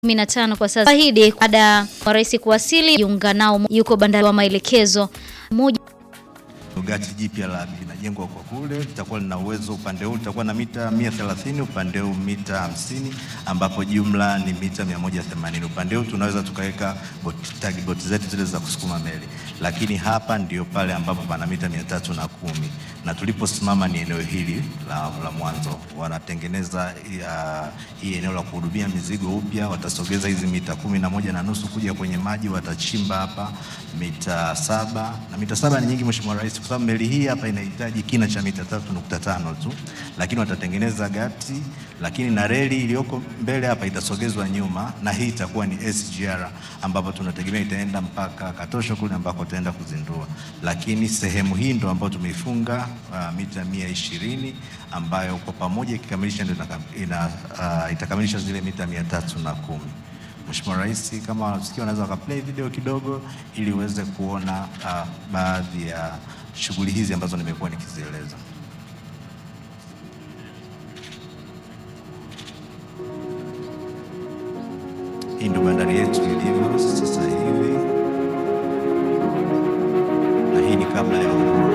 15 kwa sasa. Ahidi baada ya rais kuwasili jiunga nao yuko bandari wa maelekezo moja Gati jipya la linajengwa kwa kule, litakuwa lina uwezo upande huu litakuwa na mita 130, upande huu mita 50, ambapo jumla ni mita 180. Upande huu tunaweza tukaweka boti, tagi boti zetu zile za kusukuma meli, lakini hapa ndio pale ambapo pana mita 310 na tuliposimama ni eneo hili la, la mwanzo. Wanatengeneza hii eneo la kuhudumia mizigo upya, watasogeza hizi mita kumi na moja na nusu kuja kwenye maji, watachimba hapa mita saba na mita saba ni nyingi, Mheshimiwa Rais, kwa sababu meli hii hapa inahitaji kina cha mita tatu nukta tano tu, lakini watatengeneza gati, lakini na reli iliyoko mbele hapa itasogezwa nyuma, na hii itakuwa ni SGR ambapo tunategemea itaenda mpaka Katosho kule ambako tutaenda kuzindua, lakini sehemu hii ndo ambayo tumeifunga uh, mita mia ishirini ambayo kwa pamoja ikikamilisha ndio ina, uh, itakamilisha zile mita mia tatu na kumi. Mheshimiwa Rais, kama wanasikia wanaweza wakaplay video kidogo ili uweze kuona uh, baadhi ya shughuli hizi ambazo nimekuwa nikizieleza. Hii ndio bandari yetu ilivyo sasa hivi.